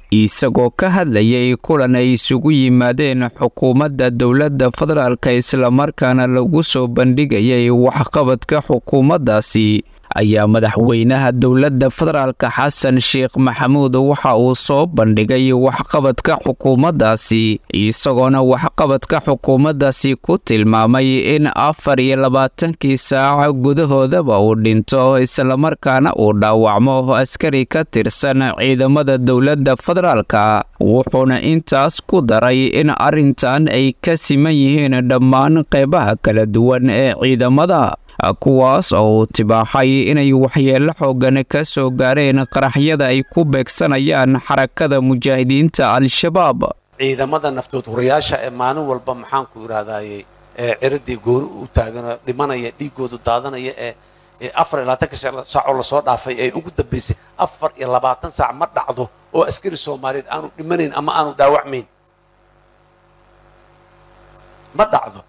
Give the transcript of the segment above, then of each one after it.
isagoo ka hadlayay kulan ay isugu yimaadeen xukuumadda dowladda federaalka islamarkaana lagu soo bandhigayay waxqabadka xukuumaddaasi ayaa madaxweynaha dowladda federaalka xasan sheekh maxamuud waxa uu soo bandhigay waxqabadka xukuumaddaasi isagoona waxqabadka xukuumaddaasi ku tilmaamay in afar iyo labaatankii saac gudahoodaba uu dhinto islamarkaana uu dhaawacmo askari ka tirsan ciidamada dowladda federaalka wuxuuna intaas ku daray in arrintan ay ka siman yihiin dhammaan qeybaha kala duwan ee ciidamada kuwaas oo uu tibaaxay inay waxyeello xoogan ka soo gaareen qaraxyada ay ku beegsanayaan xarakada mujaahidiinta al-shabaab ciidamada naftood hurayaasha ee maalin walba maxaanku idhahdaaye ee ciradii goori u taaganoo dhimanaya dhiigoodu daadanaya ee afar iyo labaatanka saacoo lasoo dhaafay ee ugu dambaysay afar iyo labaatan saac ma dhacdo oo askari soomaaliyeed aanu dhimanayn ama aanu dhaawacmayn ma dhacdo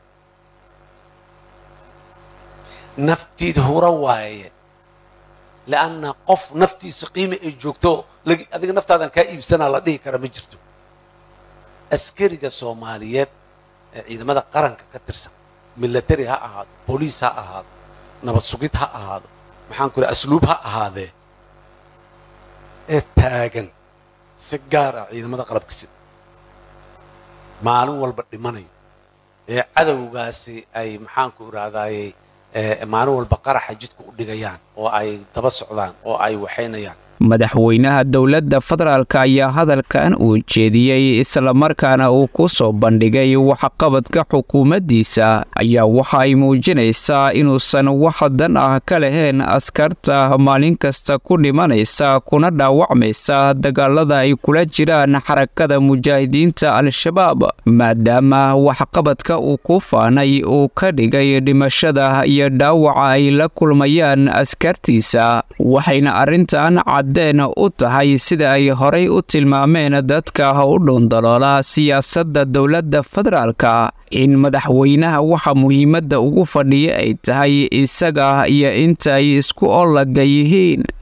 naftiid hura waaye lianna qof naftiisa qiimi ay joogto adiga naftaadan kaa iibsanaa la dhihi kara ma jirto askariga soomaaliyeed ee ciidamada qaranka ka tirsan milatari ha ahaado booliis ha ahaado nabad sugid ha ahaado maxaan ku idhaha asluub ha ahaadee ee taagan si gaar ah ciidamada qalabka sida maalin walba dhimanayo ee cadowgaasi ay maxaanku idhahdaaye maalin walba qaraxa jidka u dhigayaan oo ay daba socdaan oo ay waxaynayaan madaxweynaha dowladda federaalk ayaa hadalkan uu jeediyey islamarkaana uu ku soo bandhigay waxqabadka xukuumaddiisa ayaa waxa ay muujinaysaa inuusan wax dan ah ka lahayn askarta maalin kasta ku dhimanaysa kuna dhaawacmaysa dagaalada ay kula jiraan xarakada mujaahidiinta al-shabaab maadaama waxqabadka uu ku faanay uu ka dhigay dhimashada iyo dhaawaca ay la kulmayaan askartiisa waxayna arrintan deen u tahay sida ay horay u tilmaameen dadka u dhundaloola siyaasadda dowladda federaalka in madaxweynaha waxa muhiimadda ugu fadhiya ay tahay isaga iyo inta ay isku ollaga yihiin